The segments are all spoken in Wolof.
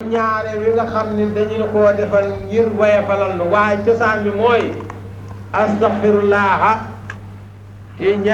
ñaare wi nga xam ni dañu koo defal ngir waye falal nu waaye cosaan bi mooy astaxfirullaha te ña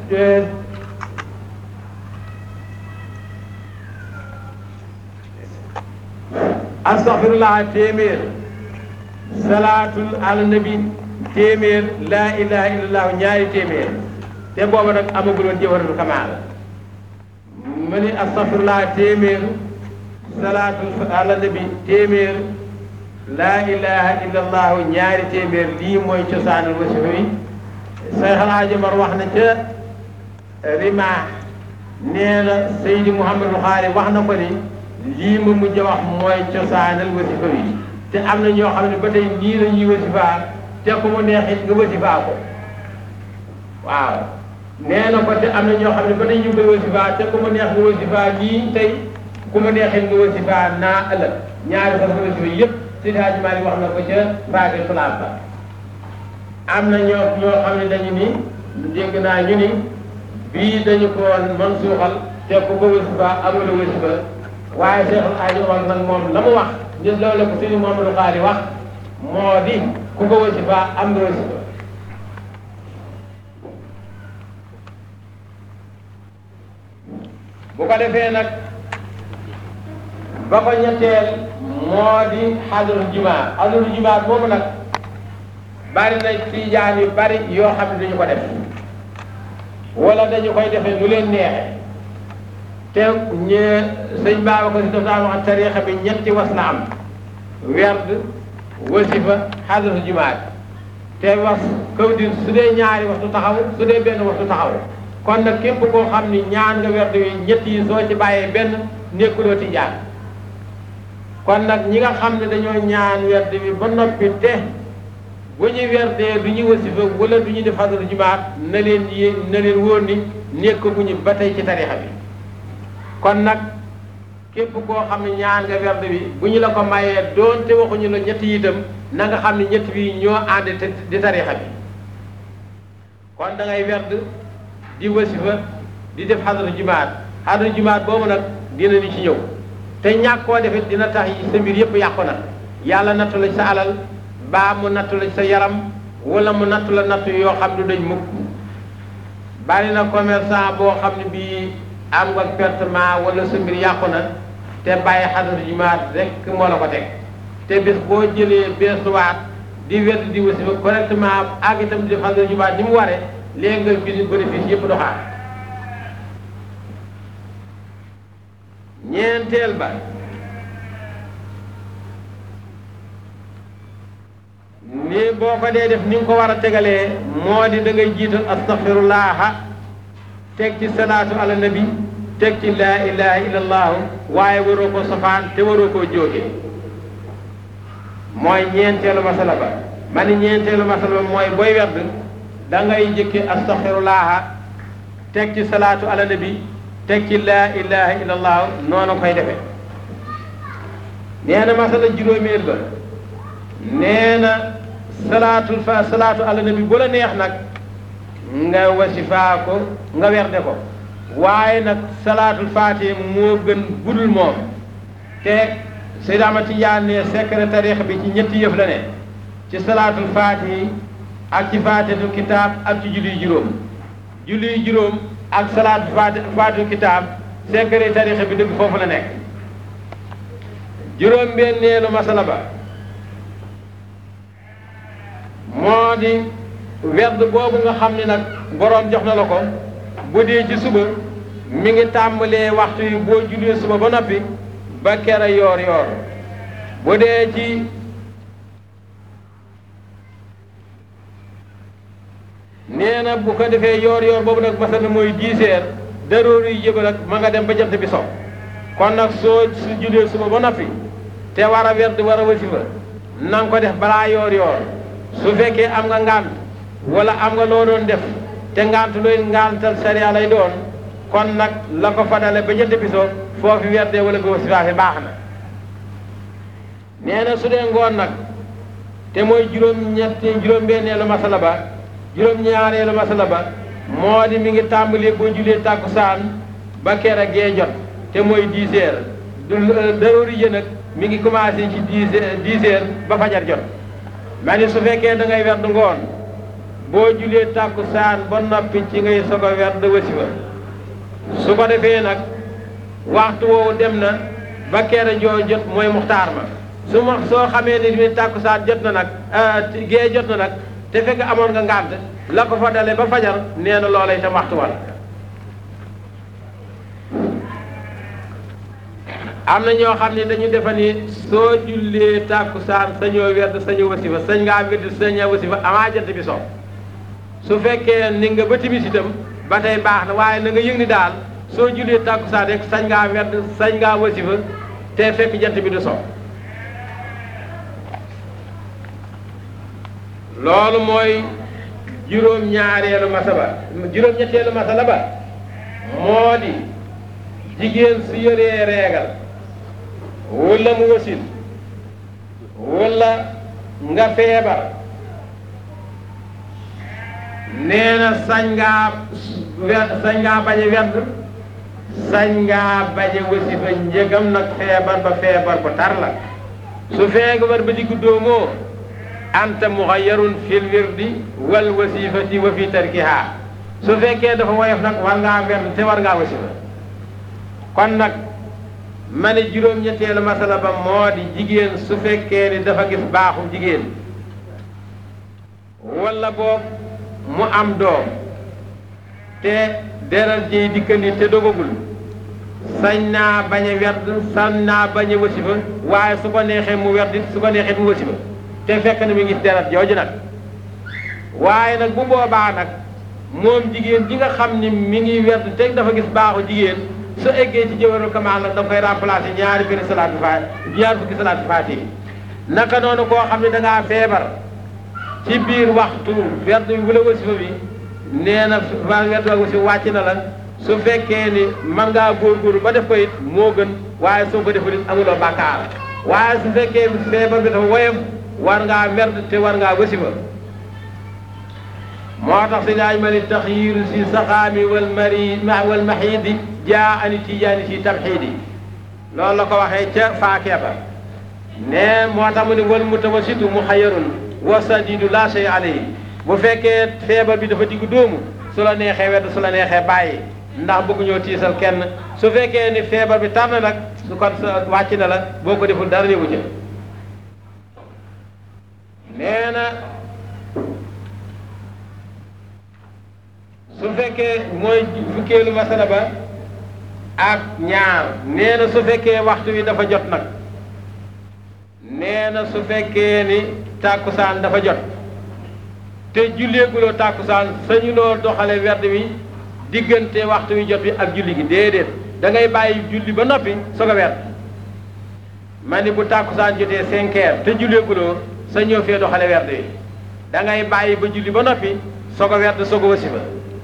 astaxfirullaha téeméer salaatul ala nabi téeméer laa ilaha illallah ñaari téeméer te booba nag amagul woon jawharatul kamaal mu ni astaxfirullaha téeméer salaatul ala nabi téeméer laa ilaha illallah ñaari téeméer lii mooy cosaanul wasifa wi Seex Alaaji Umar wax na ca rima nee na Seydi Mouhamadou Xaari wax na ko ni lii ma mujj wax mooy cosaanal wasifa wi te am na ñoo xam ne ba tey nii la ñuy wasifaa te ku mu neexit nga wasifaa ko waaw nee na ko te am na ñoo xam ne ba tey ñu koy wasifaa te ku mu neex nga wasifaa nii tey ku mu neexit nga wasifaa naa ëllëg ñaari façon wasifa yëpp Seydi Hadji Malick wax na ko ca Faati Xulaas ba am na ñoo ñoo xam ne dañu ni dégg naa ñu ni bii dañu ko man suuxal te ku ko wasifa amul wasifa waaye Cheikh El Hadji Omar nag moom la mu wax ni loolu la ko Sëriñ Mamadou Xaari wax moo di ku ko wasifa am nga wasifa bu ko defee nag ba ko ñetteel moo di xadarul jumaa xadarul jumaa boobu nag bari na tiijaan yu bari yoo xam ne dañu ko def wala dañu koy defee nu leen neexe te ñu sëñ Babacar Si dafa daan wax tariixa bi ñetti was la am werd wasifa xadarul jumaa te was kaw di su dee ñaari waxtu taxaw su dee benn waxtu taxaw kon nag képp koo xam ni ñaan nga werd wi ñett yi soo ci bàyyee benn nekkuloo tiijaan kon nag ñi nga xam ne dañoo ñaan werd bi ba noppi te bu ñu werdee du ñu wasifa wala du ñu def xadaru jumaat na leen yé na leen wóor ni nekk bu ñu ba tey ci tarixa bi kon nag képp koo xam ne ñaan nga werd bi bu ñu la ko mayee doonte waxuñu la ñett yi itam na nga xam ne ñett bi ñoo ànd te di tarixa bi kon da ngay werd di wasifa di def xadaru jumaat xadaru jumaat boobu nag dina ni ci ñëw te ñàkk koo defit dina tax sa mbir yëpp yàqu na yàlla nattu la sa alal baa mu nattu la sa yaram wala mu nattu la nattu yoo xam ne dañ mukk bari na commerçant boo xam ne bii am nga pertement wala sa mbir yàqu na te bàyyi xadar jumaat rek moo la ko teg te bés boo jëlee beesuwaat di wedd di wasifa correctement ak itam di xadar jumaat ni mu waree léegi nga gis bénéfice yëpp doxaat ñeenteel ba ni boo ko dee def ni nga ko war a tegalee moo di da ngay jiital astaxfirullaha teg ci salaatu ala nabi teg ci laa ilaha illallahu waaye waroo ko safaan te waroo koo jóoge mooy ñeenteelu masala ba ma ni ñeenteelu masala ba mooy booy werd da ngay njëkke astaxfirullaha teg ci salaatu ala nabi teg ci laa ilaha illallahu noonu koy defe nee na masala juróomeel ba nee na salaatul fa salaatu ala nabi bu la neex nag nga wasifaa ko nga werde ko waaye nag salaatul faatiha moo gën budul moom te Seydi Ahmad Tijaan ne secret tariix bi ci ñetti yëf la ne ci salaatul faatiha ak ci faatihatul kitaab ak ci julli juróom julli juróom ak salaatul faatihatul kitaab secret tariix bi dëgg foofu la nekk juróom benneelu masala ba moo di werd boobu nga xam ne nag boroom jox na la ko bu dee ci suba mi ngi tàmbalee waxtu yi boo jullee suba ba noppi ba kera yoor yoor bu dee ci nee na bu ko defee yoor yoor boobu nag masala mooy dix heures daroor yi yëba nag ma nga dem ba jant bi so kon nag soo su jullee suba ba noppi te war a werd war a wasifa na nga ko def balaa yoor yoor su fekkee am nga ngant wala am nga loo doon def te ngant looy ngantal sariya lay doon kon nag la ko fadale ba jënd bisoo foofu werdee wala nga wasifaa fi baax na nee na su dee ngoon nag te mooy juróom-ñetti juróom-benneelu masala ba juróom-ñaareelu masala ba moo di mi ngi tàmbalee boo julee tàkkusaan ba kere gee jot te mooy dix heures du daroori yë nag mi ngi commencé ci dix dix heures ba fajar jot ma ni su fekkee da ngay werd ngoon boo julee tàkkusaan ba noppi ci ngay soog a werd wasifa su ko defee nag waxtu woowu dem na ba keere joo jot mooy muxtaar ma su ma soo xamee ni mi tàkkusaan jot na nag gee jot na nag te fekk amoon nga ngànt la ko fa dale ba fajar nee na loola itam waxtu wala am na ñoo xam ne dañu defa ni soo jullee tàkkusaan sañoo werd sañoo wasifa sañ ngaa werd sañoo wasifa amaa jant bi so su fekkee ni nga ba timis itam ba tey baax na waaye na nga yëg ni daal soo jullee tàkkusaan rek sañ ngaa werd sañ ngaa wasifa te fekk jant bi du so loolu mooy juróom-ñaareelu masaba juróom-ñetteelu masala ba moo di jigéen su yoree reegal wala mu wasin wala nga feebar nee na sañ ngaa werd sañ ngaa bañ a werd sañ ngaa bañ a wasifa njëgam nag feebar ba feebar ko tar la su feebar ba diggu doomoo anta muxayyarun fil wirdi wal wasifati wa fi tarkiha su fekkee dafa woyof nag war ngaa werd te war ngaa wasifa kon nag ma ne juróom-ñetteelu masala ba moo di jigéen su fekkee ni dafa gis baaxu jigéen wala boog mu am doom te deral jiy dikkandi te dogagul sañ naa bañ a werd sañ naa bañ a wasifa waaye su ko neexee mu werd su ko neexee mu wasifa te fekk na mi ngi deret jooju nag waaye nag bu boobaa nag moom jigéen ji nga xam ni mi ngi werd te dafa gis baaxu jigéen su eggee ci jëwaru kamaal nag da koy remplacer ñaari bëri salaatu fa ñaari fukki salaatu faati naka noonu koo xam ne da ngaa feebar ci biir waxtu werd bi wala wasifa bi nee na werd ak wasifa wàcc na la su fekkee ni man ngaa góorgóorlu ba def ko it moo gën waaye soo ko deful it amuloo bàkkaar waaye su fekkee feebar bi dafa woyof war ngaa werd te war ngaa wasifa moo tax si daaj ma ni taxyiru si saxaami wal mari wal maxiidi jaa ani tijaani si tamxiidi loolu la ko waxee ca faakee ba ne moo tax mu ne wal mutawasitu mu xayarun wa sadidu la shay alayhi bu fekkee feebar bi dafa diggu dóomu su la neexee wedd su la neexee bàyyi ndax bëgg ñoo tiisal kenn su fekkee ni feebar bi tar na nag su kon sa wàcc na la boo ko deful dara néewu ca nee na su fekkee mooy fukkeelu masala ba ak ñaar nee na su fekkee waxtu wi dafa jot nag nee na su fekkee ni tàkkusaan dafa jot te julleeguloo tàkkusaan sañu loo doxale werd wi diggante waxtu wi jot wi ak julli gi déedéet da ngay bàyyi julli ba noppi soog a werd ma ni bu tàkkusaan jotee cinq heures te julleeguloo sa ñëw fee doxale werd wi da ngay bàyyi ba julli ba noppi soog a werd soog a wasifa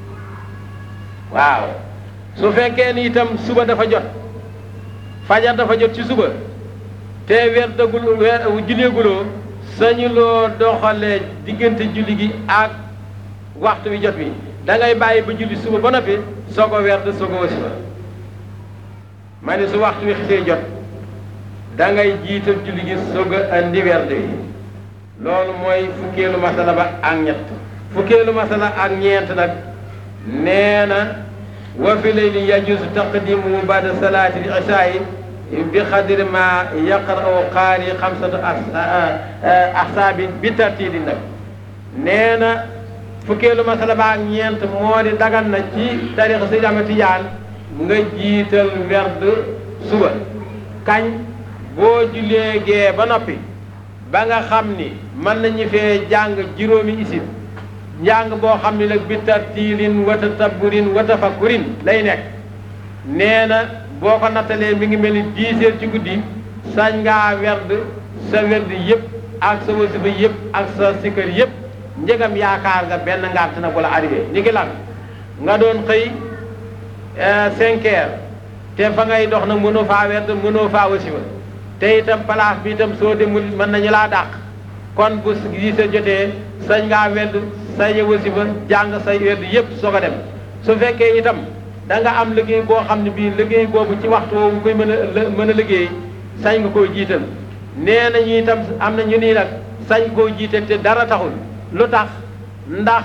waaw su fekkee ni itam suba dafa jot fajar dafa jot ci suba te werdagul julleeguloo sañu loo doxale diggante julli gi ak waxtu wi jot wi da ngay bàyyi ba julli suba ba noppi soog a werd soog a wasifa ma ne su waxtu wi xisee jot da ngay jiital julli gi soog a andi werd wi loolu mooy fukkeelu masala ba ak ñett fukkeelu masala ak ñeent nag nee na wa fi layli yajuuzu taqdimu bada salaati l isaayi bi xadri ma yaqra'u qaari xamsatu ahsaabi bi tartiili nag nee na fukkeelu masala ba ak ñeent moo di dagan na ci tarixa Seydi Ahmad Tijaan nga jiital werd suba kañ boo jullee gee ba noppi ba nga xam ni mën nañu fee jàng juróomi isib njàng boo xam ni nag bi tartiilin wa tatabburin wa tafakkurin lay nekk nee na boo ko nattalee mi ngi mel ni dix heures ci guddi sañ ngaa werd sa werd yëpp ak sa wasifa yëpp ak sa sikkar yëpp njëgam yaakaar nga benn ngant na bu la arrivé ni ngi lan nga doon xëy cinq heures te fa ngay dox nag mënoo faa werd mënoo faa wasifa te itam place bi itam soo demul mën nañu laa dàq kon bu gisee jotee sañ ngaa werd say wasifa jàng say werd yëpp soo ko dem su fekkee itam da nga am liggéey boo xam ne bii liggéey boobu ci waxtu woowu koy mën a mën a liggéey sañ nga koo jiital nee nañu itam am na ñu nii nag sañ koo jiital te dara taxul lu tax ndax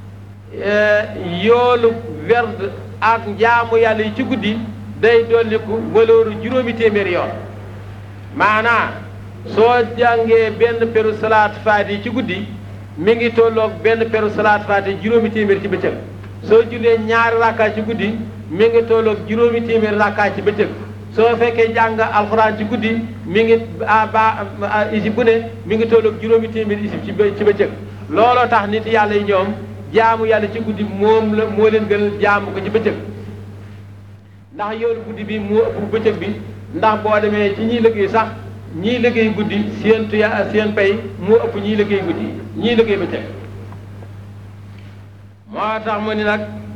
yoolu werd ak njaamu yàlla yi ci guddi day dolliku valooru juróomi téeméeri yoon maanaa soo jàngee benn peru salaat faati ci guddi mi ngi tolloog benn peru salaat faati juróomi téeméer ci bëccëg soo jullee ñaari rakkaa ci guddi mi ngi tolloog juróomi téeméer rakkaa ci bëccëg soo fekkee jàng alxuraan ci guddi mi ngi ba isib bu ne mi ngi tolloog juróomi téeméer isib ci ci bëccëg looloo tax nit yàlla yi ñoom jaamu yàlla ci guddi moom la moo leen gënal jaamu ko ci bëccëg ndax yoolu guddi bi moo ëpp bëccëg bi ndax boo demee ci ñiy liggéey sax ñiy liggéey guddi seen tuya seen pay moo ëpp ñiy liggéey guddi ñiy liggéey bëccëg moo tax mu ni nag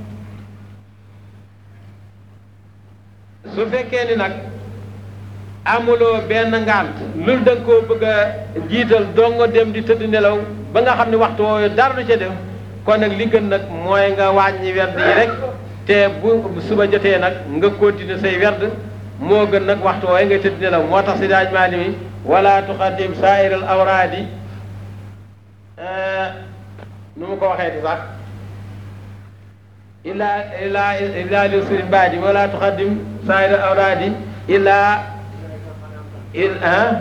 su fekkee ni nag amuloo benn ngant lul da nga koo bëgg a jiital dongo dem di tëdd nelaw ba nga xam ne waxtu woowu dara du ca def kon nag li gën nag mooy nga wàññi werd yi rek te bu suba jotee nag nga continuer say werd moo gën nag waxtu woowu ngay tëdd nelaw moo tax si daaj maa ni mi wala tuqaddim saa'iral awraadi nu mu ko waxee di sax illaa illaa illaa li usrin baadi wala tuqaddim saa'iral awraadi illaa il ah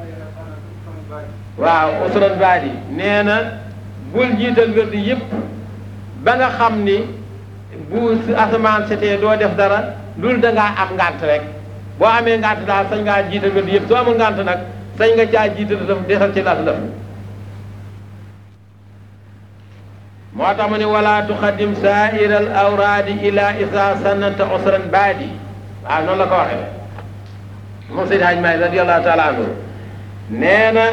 waaw usran baadi nee na bul jiital werd yëpp ba nga xam ni bu asamaan setee doo def dara loolu da ngaa am ngant rek boo amee ngant daal sañ ngaa jiital werd yëpp soo amul ngant nag sañ nga caa jiital daf desal ci las laf moo tax mu ne wala tuxadim saaira al awraadi ila isa sannanta usran baadi waaw noonu la ko waxee moom Seydi Hadj Maalik radiyallahu taala anhu nee na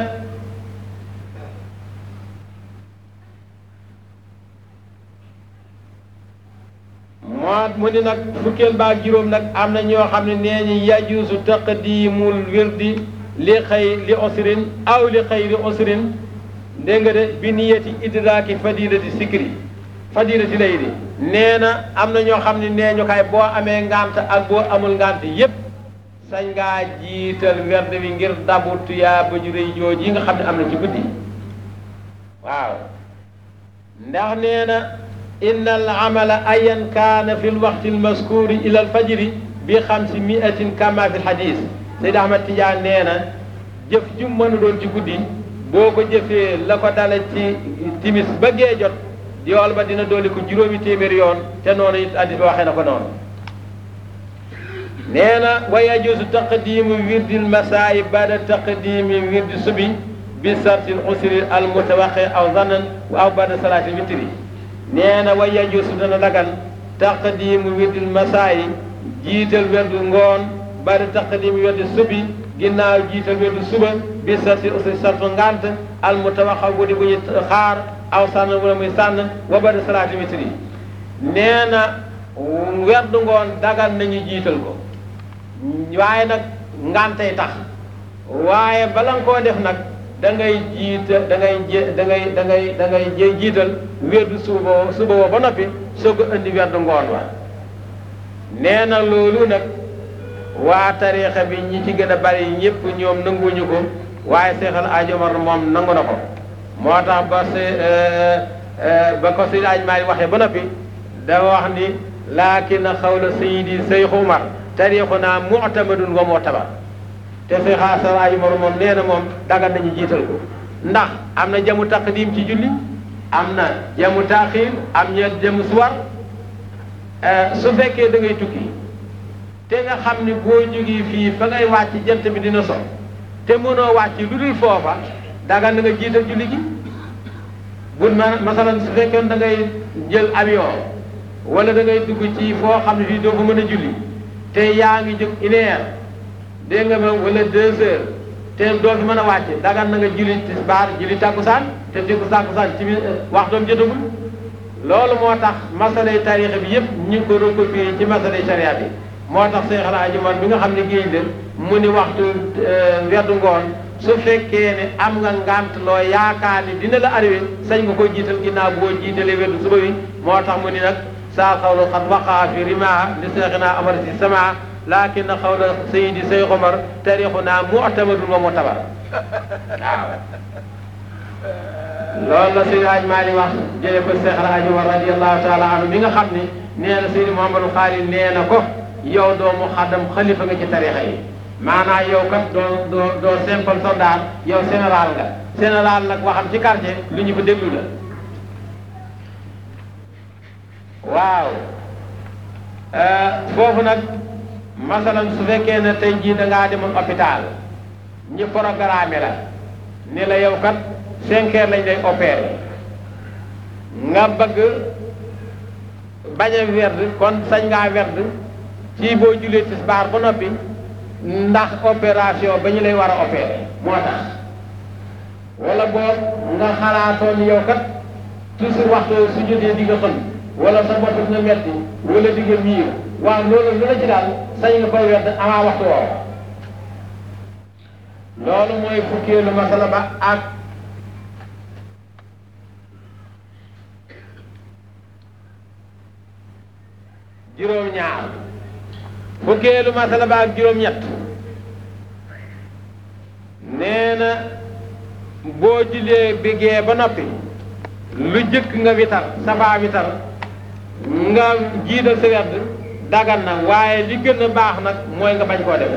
moo mu ni nag fukkeel baak juróom nag am na ñoo xam ne nee ñi yajuusu taqdimul wirdi li xëy li osrin aw li xëy li osrin dégg nga de bi niyati idraaki fadilati sikri fadilati lay di nee na am na ñoo xam ne nee ñu kay boo amee ngant ak boo amul ngant yépp sañ ngaa jiital werd bi ngir dabu tuyaa ba ju rëy jooj yi nga xam ne am na ci guddi waaw ndax nee na inna al amala ayan kaana fi lwaqti almaskuuri ila alfajri bi xamsi miatin kama fi lxadis Seyd Ahmad Tijaan nee na jëf ju mën a doon ci guddi boo ko jëfee la ko dale ci timis ba gee jot yool ba dina dooli ko juróomi téeméeri yoon te noonu it addis ba waxee na ko noonu nee na wa yajuusu taqdimu wirdi lmasaayi bada taqdimi wirdi subi bi sarti l usri al mutawaqi aw zanan aw bada salaati witri nee na wa yajuusu dana dagan taqdimu wirdi lmasaayi jiital werdu ngoon bada taqdimu wirdi subi ginnaaw jiital werdu suba bi sarti l usri sartu ngant al mutawaqa wudi bu ñu xaar aw sànn wala muy sànn wa bada salaati witri nee na werdu ngoon dagan nañu jiital ko waaye nag ngantay tax waaye bala nga koo def nag da ngay jiita da ngay jé da ngay da ngay da ngay jé jiital werdu suba suba woo ba noppi soo ko indi werdu ngoon wa nee na loolu nag waa tariixa bi ñi ci gën a bari ñëpp ñoom nanguñu ko waaye Seexal Aji Omar moom nangu na ko moo tax ba si ba ko si Aji Maalik waxee ba noppi da wax ni laakin xawla sayidi Seyxu Umar tariixuna mu'tamadun wa mu'tabar te Seex Asan Aji Omar moom nee na moom dagal nañu jiital ko ndax am na jamu taqdim ci julli am na jamu taaxiir am ña jamu suwar su fekkee da ngay tukki te nga xam ni boo jógee fii fa ngay wàcc jant bi dina so te mënoo wàcc lu dul foofa dagal na nga jiital julli gi bu ma masalan su fekkoon da ngay jël avion wala da ngay dugg ci foo xam ne fii doo fa mën a julli te yaa ngi jóg une heure dégg nga ma wala deux heures te doo fi mën a wàcc dagan na nga julli tisbaar julli takkusaan te tikku takkusaan ci biir waxtoom jotagul loolu moo tax masalay tarixa bi yëpp ñu ngi ko recopier ci masalay sharia bi moo tax Seex al Hajji Umar bi nga xam ne géej la mu ni waxtu weddu ngoon su fekkee ne am nga ngant loo yaakaar ni dina la arrivé sañ nga ko jiital ginnaaw boo jiitalee weddu suba wi moo tax mu ni nag saa xawlu xat waqaa fi rimaa li seexinaa amar si sama laakin xawla sayidi say xomar tarixu naa mu'tamadun wa mu'tabar waaw loolu la Seydi Hadj Malick wax jële ko Seex al Hadj Umar radiyallahu taala anhu mi nga xam ni nee na Seydi Mouhamadou Xaalil nee na ko yow doo mu xaddam xalifa nga ci tarixa yi maanaam yow kat doo doo doo simple soldat yow général nga général nag waxam ci quartier lu ñu ko déglu la waaw foofu nag masalan su fekkee ne tey jii da ngaa demoon hôpital ñi programme la ni la yow kat cinq heures lañ lay opéré nga bëgg bañ a werd kon sañ ngaa werd ci boo julee tisbaar ba noppi ndax opération ba ñu lay war a opéré moo tax wala boog nga xalaatoon yow kat toujours waxtu su jotee di nga xën wala sa bopp dina metti wala di nga miir waaw loolu lu la ci daal sañ nga koy werd avant waxtu woowu loolu mooy fukkeelu masala ba ak juróom-ñaar fukkeelu masala ba ak juróom-ñett nee na boo jullee bigee ba noppi lu jëkk nga witar safaa witar nga jiital sa werd dagan na waaye li gën a baax nag mooy nga bañ koo def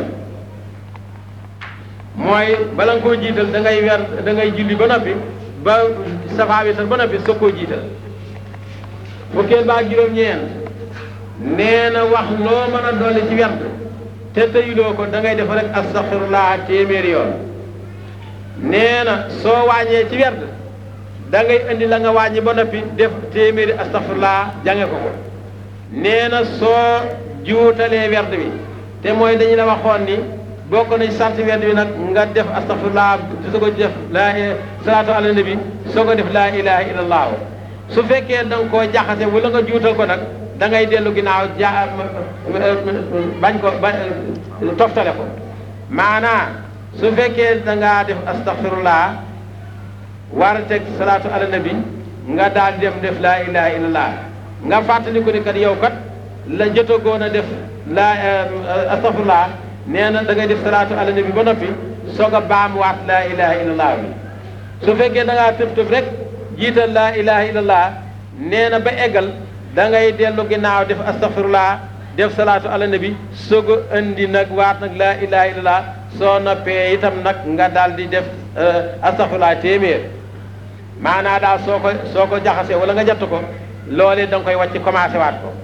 mooy bala nga koo jiital da ngay wer da ngay julli ba noppi ba safaa witar ba noppi soo koo jiital fukkeel ba ak juróom-ñeent nee na wax loo mën a dolli ci werd te tëyuloo ko da ngay def rek astaxfirullah téeméeri yoon nee na soo wàññee ci werd da ngay indi la nga wàññi ba noppi def téeméeri astaxfirullah jange ko ko nee na soo juutalee werd bi te mooy dañu la waxoon ni bokk na ci sant werd bi nag nga def astaxfirullah soo ko def laa salaatu ala nabi soo ko def laa ilaha illallah su fekkee da nga koo jaxase wala nga juutal ko nag da ngay dellu ginnaaw ja bañ ko ba toftale ko maanaam su fekkee da ngaa def astaghfirullah war a teg salaatu ala nabi nga daal di dem def laa ilaha illallah nga fàttali ko ni kat yow kat la jotagoon a def laa astaghfirullah nee na da ngay def salaatu ala nabi ba noppi soog a baamuwaat laa ilaha illallah bi su fekkee da ngaa tëb tëb rek jiital laa ilaha illallah nee na ba eggal da ngay dellu ginnaaw def astaghfirullah def salaatu ala nabi soog a indi nag waat nag laa ilaha illallah soo noppee itam nag nga daal di def astaghfirullah téeméer maanaa daal soo ko soo ko jaxasee wala nga jatt ko loolee da nga koy wàcc commencé waat ko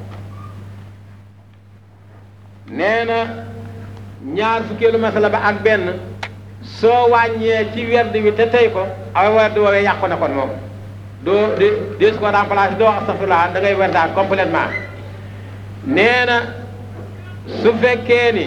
nee na ñaar fukkeelu masala ba ak benn soo wàññee ci werd wi te tey ko aw werd woowee yàqu na kon moom doo de dees ko remplacé doo astaghfirullah da ngay werdaat complètement nee na su fekkee ni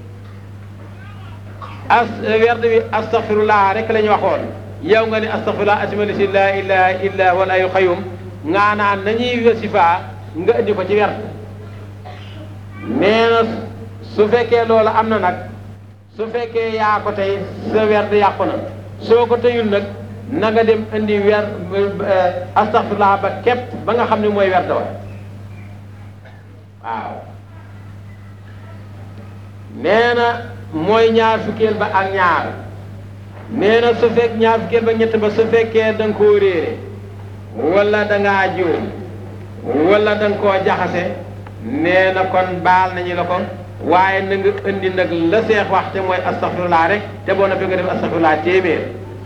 as werd wi astaghfirullah rek la ñu waxoon yow nga ni astaghfirullah asimali si laa ilaha illa wal ayyul qayyum nga naan nañuy wasifa nga indi ko ci werd nee na su fekkee loolu am na nag su fekkee yaa ko tey sa werd yàqu na soo ko teyul nag na nga dem indi wer astaghfirullah ba képp ba nga xam ne mooy werd wa waaw nee na mooy ñaar fukkeel ba ak ñaar nee na su fekk ñaar fukkeel ba ñett ba su fekkee da nga koo réere wala da ngaa juum wala da nga koo jaxase nee na kon baal nañu la ko waaye na nga indi nag la seex wax te mooy astaghfirullah rek te boo noppee nga def astaghfirullah téeméer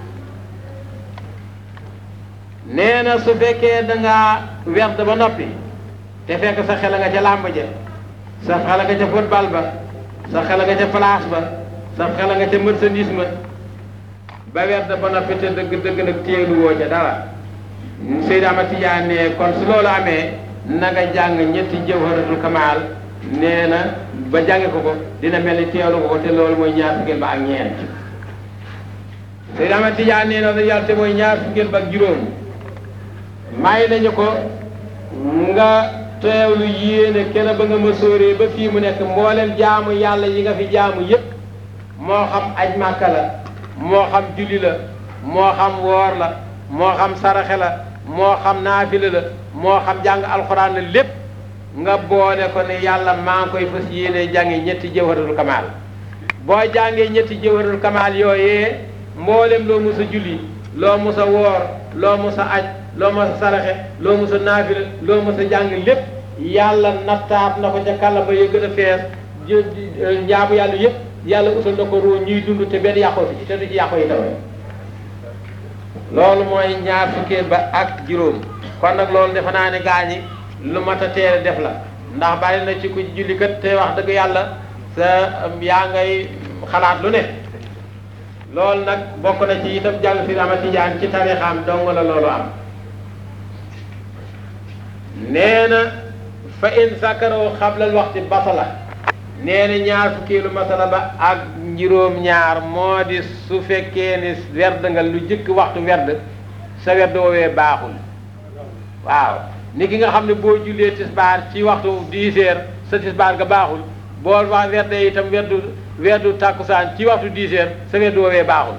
nee na su fekkee da ngaa werd ba noppi te fekk sa xel nga ca làmb ja sa xel nga ca football ba sa xel nga ca place ba sa xel nga ca marchandise ma ba werd ba noppi te dëgg dëgg nag téelu woo ca dara Seydi Ahmad Tijaan ne kon su loolu amee na nga jàng ñetti jawharatul kamaal nee na ba jànge ko ko dina mel ni teelu ko ko te loolu mooy ñaar fukkeel ba ak ñeent Seydi Ahmad Tijaan nee na yàlla te mooy ñaar fukkeel ba ak juróom may nañu ko nga teewlu yéene kenn ba nga ma sóoree ba fii mu nekk mboolem jaamu yàlla yi nga fi jaamu yépp moo xam aj màkka la moo xam julli la moo xam woor la moo xam saraxe la moo xam naafila la moo xam jàng alxuraan la lépp nga boole ko ne yàlla maa ngi koy fas yéene jàngi ñetti jawharatul kamal boo jàngee ñetti jawharatul kamal yooyee mboolem loo mus a julli loo mus a woor loo mus a aj loo mus a saraxe loo mus a naafila loo mus a jàng lépp yàlla nattaat na ko ca kàllama ya gën a fees njaamu yàlla yëpp yàlla utal na ko roo ñuy dund te benn yàqoo fi te du ci yàqoo yi tamit loolu mooy ñaar fukkeel ba ak juróom kon nag loolu defe naa ne gaañi lu mat a teel def la ndax bari na ci ku julli kat te wax dëgg yàlla sa yaa ngay xalaat lu ne loolu nag bokk na ci itam jàng si ama tijaan ci tarixaam dong la loolu am nee na fa in sakaroo xablal waxti basala nee na ñaar fukkeelu masala ba ak njuróom ñaar moo di su fekkee ni werd nga lu jëkk waxtu werd sa werd woowee baaxul waaw ni ki nga xam ne boo jullee tisbaar ci waxtu dix heures sa tisbaar nga baaxul boo wax werde itam werdu werdu tàkkusaan ci waxtu dix heures sa werd woowee baaxul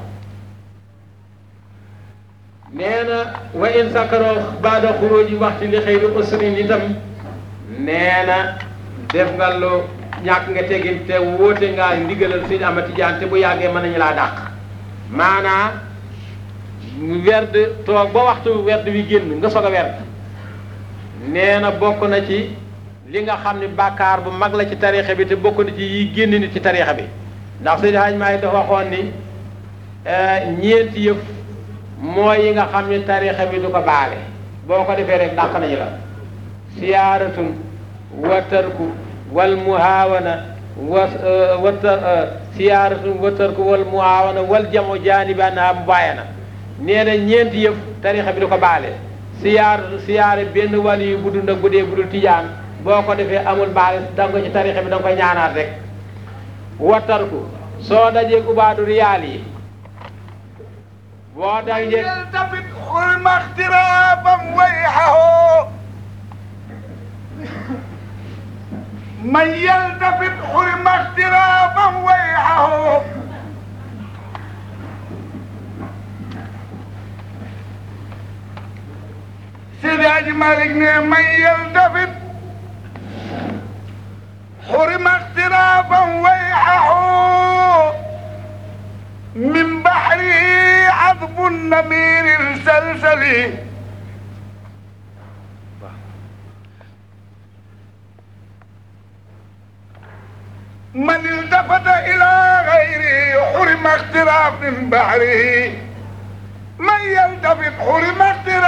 nee na wa in sakaroo baada xuróoji waxti li xëy di usrin itam nee na def nga lu ñàkk nga tegin te wóote nga ndigalal Seydi Ahmad Tijaan te bu yàggee mën nañu laa dàq maanaa werd toog ba waxtu werd wi génn nga soog a werd nee na bokk na ci li nga xam ne bàkkaar bu mag la ci tariixa bi te bokk na ci yi génn nit ci tariixa bi ndax Seydi Hajji Maalik dafa waxoon ni ñeenti yëf mooy yi nga xam ne tariixa bi du ko baale boo ko defee rek dàq nañu la siyaaratun wa tarku wal muhaawana wa wa siyaaratun wa tarku wal muhaawana wal jamo jaanibi anha mubaayana nee na ñeenti yëf tariixa bi du ko baale siyaar siyaare benn wàll yu bu dund ak bu dee bu dul tijaan boo ko defee amul baale da nga ko ci tariixa bi da nga koy ñaanaat rek wa tarku soo dajee ubaadu riyaal yi boo dajee يلتفت حلم اخترابا ويحه من يلتفت حلم اخترابا ويحه سيدي حاج مالك ne من يلتفت حرم اغترابا ويحه من بحره عذب النمير السلسل من التفت إلى غيره حرم اغتراب من بحره من يلتفت حرم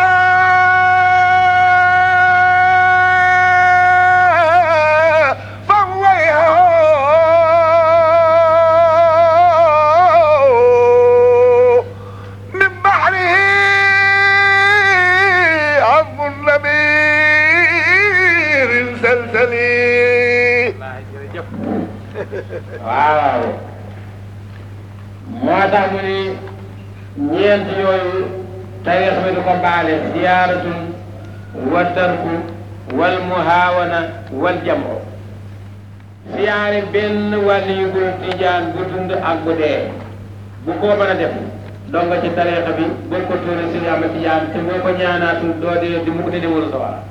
اغتراب فهو يهو من بحره عظم النبير سلسلي waaw moo tax mu ni ñeent yooyu tariix bi du ko baale ziyaaratun wa tarku wal muhaawana wal jamoo siyaare benn wàlli yu dul tijaan bu dund ak bu dee bu ko mën a def donga ci tariixa bi bul ko tuure si ama tijaan te boo ko ñaanaatul doo dee di mukk di demul sa wara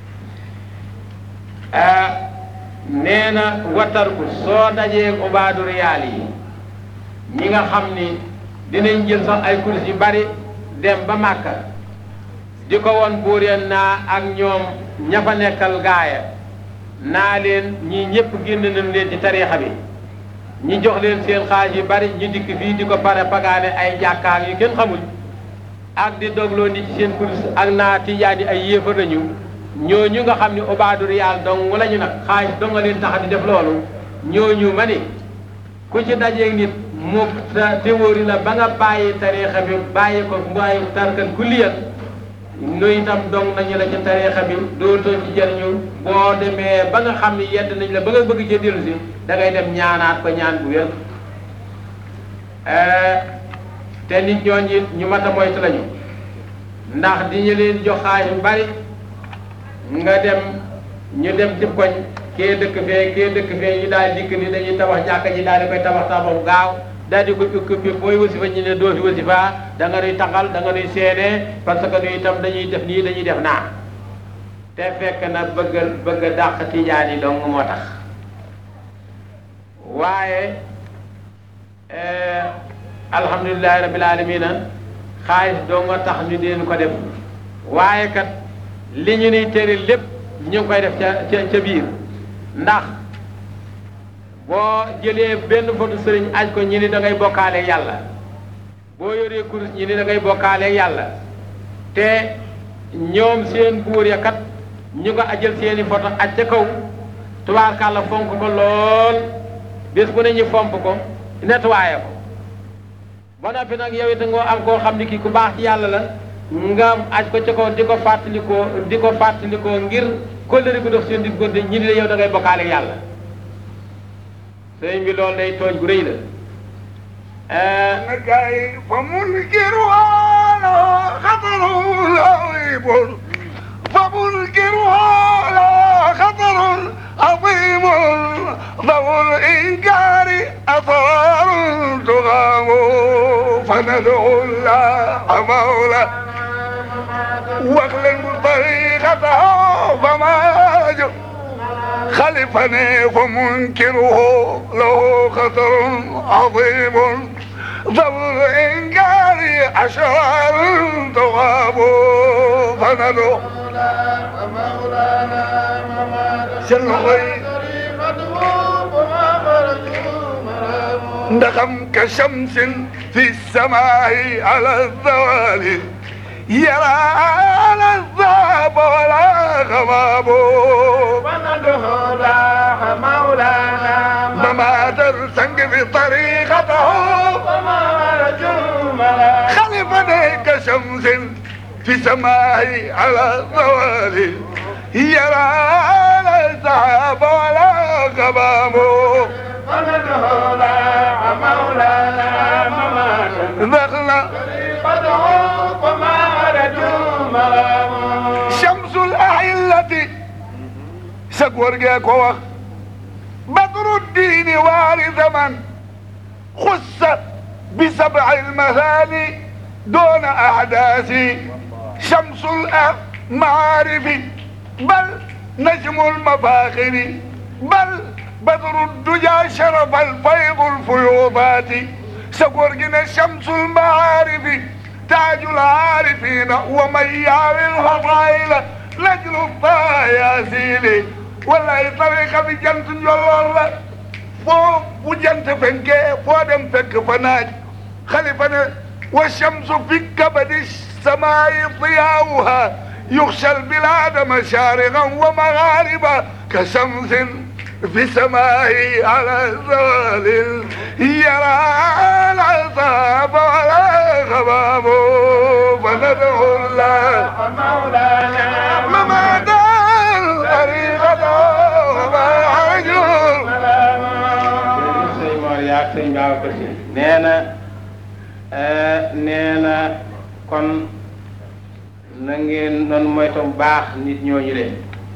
ah nee na watarku soo dajee ubaadu riyaal yi ñi nga xam ni dinañ jël sax ay kuris yu bari dem ba màkka di ko won buur ya naa ak ñoom ña fa nekkal gaaya naa leen ñii ñëpp génn nañ leen ci tariixa bi ñi jox leen seen xaaj yu bari ñu dikk fii di ko pare pagaane ay jàkkaar yu kenn xamul ak di dogloo nit ci seen kuris ak naa tijaan yi ay yéefar nañu ñooñu nga xam ne ubaadu riyaal dong lañu nag xaalis dong nga leen tax di def loolu ñooñu ma ni ku ci dajeeg nit mu ta théorie la ba nga bàyyi tariixa bi bàyyi ko bàyyi tarkan kulliyan nu itam dong nañu la ci tariixa bi dootoo ci jëriñu boo demee ba nga xam ne yedd nañ la ba nga bëgg ci dellu si da ngay dem ñaanaat ko ñaan bu wér te nit ñooñu it ñu mat a moytu lañu ndax di ñu leen jox xaalis bu bari nga dem ñu dem ci koñ kee dëkk fee kee dëkk fee ñu daal dikk ni dañuy tabax jàkka ji daal di koy tabax tabax bu gaaw daal di ko occupé booy wasifa ñu ne doo fi wasifa da nga nuy taxal da nga nuy seene parce que nu itam dañuy def nii dañuy def naa te fekk na bëgg a bëgg a dàq tijaan yi dong moo tax waaye alhamdulilahi rabbil alamina xaalis doo nga tax ñu deen ko def waaye kat li ñu niy tere lépp ñu ngi koy def ca ca ca biir ndax boo jëlee benn fotu sëriñ aj ko ñi ni da ngay bokkaale yàlla boo yoree kurus ñi ni da ngay bokkaale yàlla te ñoom seen buur ya kat ñu ko ajal seeni foto aj ca kaw tubaarkàlla fonk ko lool bés bu ne ñu fomp ko nettoyé ko ba noppi nag yow it nga am koo xam ni kii ku baax ci yàlla la nga aj ko ca kaw di ko fàttalikoo di ko fàttalikoo ngir kóllëre ko dox seen diggante ñi ni la yow da ngay bokkaale yàlla sëñ bi loolu day tooñ gu rëy la نكاي فمنكر على خطر عظيم فمنكر على خطر عظيم ضوء الإنكار أثار تغام فندعو الله مولى واغلب طريقته فما جو خلفني فمنكره له خطر عظيم ضوء الإنكار أشرار تغاب فندعو سلغي نغم كشمس في السماء على الزوال يرى على الذهب ولا غمام مما ترسنق في طريقته خلفني كشمس في سماء على الزوال يرى على الذهب ولا غمام دخل شمس الأحلة سكور جاك ووخ بدر الدين وارث من خص بسبع المثاني دون أحداث شمس المعارف بل نجم المفاخر بل بدر الدجى شرف الفيض الفيوضات سقرجنا شمس المعارف تاج العارفين ومن يعوي الفضائل نجل الطياسين والله طريقة في جنت جلال فو وجنت فنكي فو دم فك فناج خلفنا والشمس في كبد السماء ضياؤها يخشى البلاد مشارقا ومغاربا كشمس في سماء على الزوال يرى العذاب ولا غمام فندعو الله مولانا مما دار طريقته وما عجل sëñ Mor yaa ak sëñ Babacar Si nee na nee na kon na ngeen noonu moytu bu baax nit ñooñu leen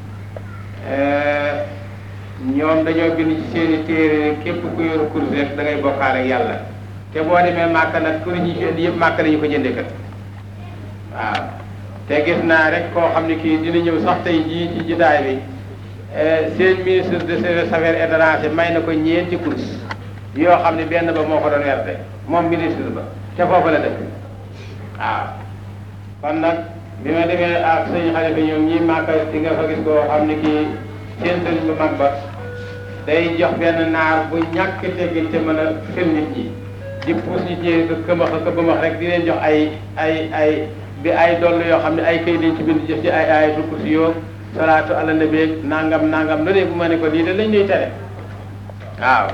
ñoom dañoo bind ci seeni téere képp ku yor kurus rek da ngay bokkaale ak yàlla te boo demee màkk nag kurus yi fi indi yëpp màkk la ñu ko jëndee kat waaw te gis naa rek koo xam ne kii dina ñëw sax tey jii ci jotaay bi seen ministre de services affaires étrangères may na ko ñeenti kurus yoo xam ne benn ba moo ko doon werte moom ministre ba te foofu la dëkk waaw kon nag bi ma demee ak sëñ xale bi ñoom ñi màkka di nga fa gis koo xam ne kii seen sëriñ bu mag ba day jox benn naar bu ñàkk teggin te mën a xel nit ñi di puus nit ñi ko këmax a bëmax rek di leen jox ay ay ay bi ay doll yoo xam ne ay kayit lañ ci bind jëf ci ay ay dugg si yoo salaatu ala nabi nangam nangam lu ne bu ma ne ko lii de lañ ñuy tere waaw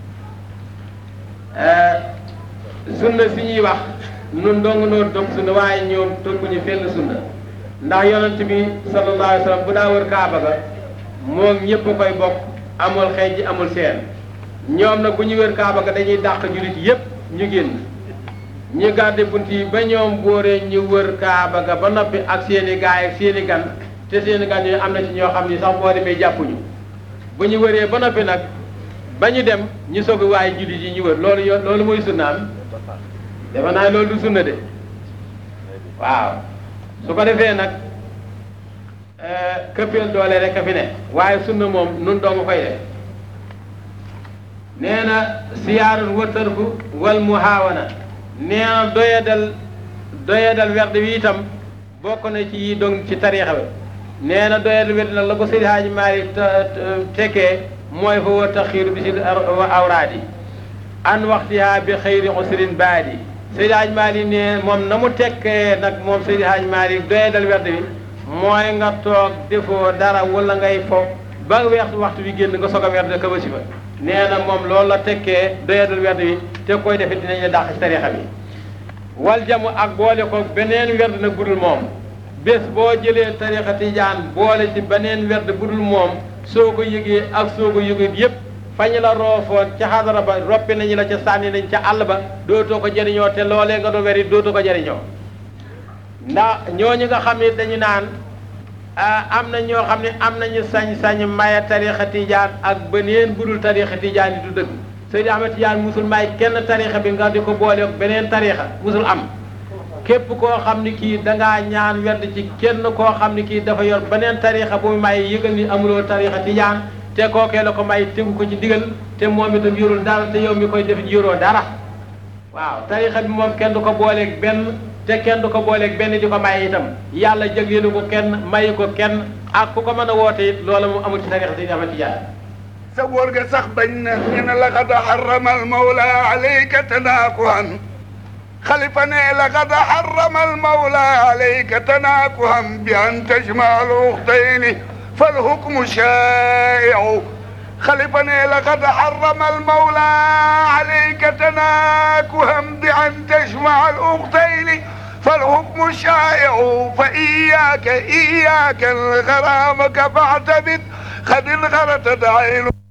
sunna si ñuy wax nun dong noo dog sunna waaye ñoom toppuñu fenn sunna ndax yonent bi sallallahu alayhi wa sallam bu daa wër kaaba ga moom ñëpp a koy bokk amul xeej ji amul seen ñoom nag bu ñu wër kaaba ga dañuy dàq jullit yépp ñu génn ñu garde bunt yi ba ñoom booree ñu wër kaaba ga ba noppi ak seeni gaay ak seeni gan te seeni gan yooyu am na ci ñoo xam ni sax boo demee jàppuñu bu ñu wëree ba noppi nag ba ñu dem ñu soog waaye jullit yi ñu wër loolu yo loolu mooy sunnaam defe naa loolu du sunna de waaw su ko defee nag këppeel doole rek a fi ne waaye sunna moom nun doomu koy def nee na siyaarul wëtërku wal muhaawana nee na doyadal doyadal werd wi itam bokk na ci yi dong ci tariixa bi nee na doyadal werd nag la ko Seydi Haaji Maalik tekkee mooy fa wa taxiiru bi si awraadi an waxtiha bi xayri usrin baadi Seydi Haaji Maalik ne moom na mu tekkee nag moom Seydi Haaji Maalik doyadal werd wi mooy nga toog defoo dara wala ngay fo ba weex waxtu bi génn nga soog a werd ka wasifa nee na moom loolu la tekkee doyadal werd wi te koy defit dinañ la dàq ci tariixa bi wal jamu ak boole ko beneen werd na budul moom bés boo jëlee tariixa tijaan boole ci beneen werd budul moom soo ko yëgee ak soo ko yëgee yépp fañ la roofoon ca xadara ba roppi nañu la ca sànni nañ ca àll ba dootoo ko jëriñoo te loolee nga doon weri dootoo ko jëriñoo ndax ñooñu nga xam ne dañu naan am na ñoo xam ne am nañu sañ-sañ maye tariixa tijaan ak beneen budul tariixa tijaan yi du dëgg Seydi Ahmed Tijaan musul may kenn tariixa bi nga di ko boole beneen tariixa musul am képp koo xam ni kii dangaa ñaan werd ci kenn koo xam ni kii dafa yor beneen tariixa bu mu may yëgal ni amuloo tariixa tijaan te kookee la ko may tegu ko ci digal te moom itam yorul dara te yow mi koy def yoroo dara waaw tariixa bi moom kenn du ko booleeg benn te kenn du ko booleeg benn di ko may itam yàlla jagleelu ko kenn mayi ko kenn ak ku ko mën a woote it loola moom amul ci tariixa Seydi Ahmed Tijaan sa wóor ga sax bañ na ñu ne laqad harrama almawla alayka tanaakuhan xalifa ne laqad harrama almawla alayka tanaakuhan bi an tajmaa al-ukhtayni falhukmu shaa'i'u xalifa ne laqad harrama almawla alayka tanaakuhan bi an tajmaa al-ukhtayni فالحكم شائع فإياك إياك الغرامك فاعتبد قد انغرت عين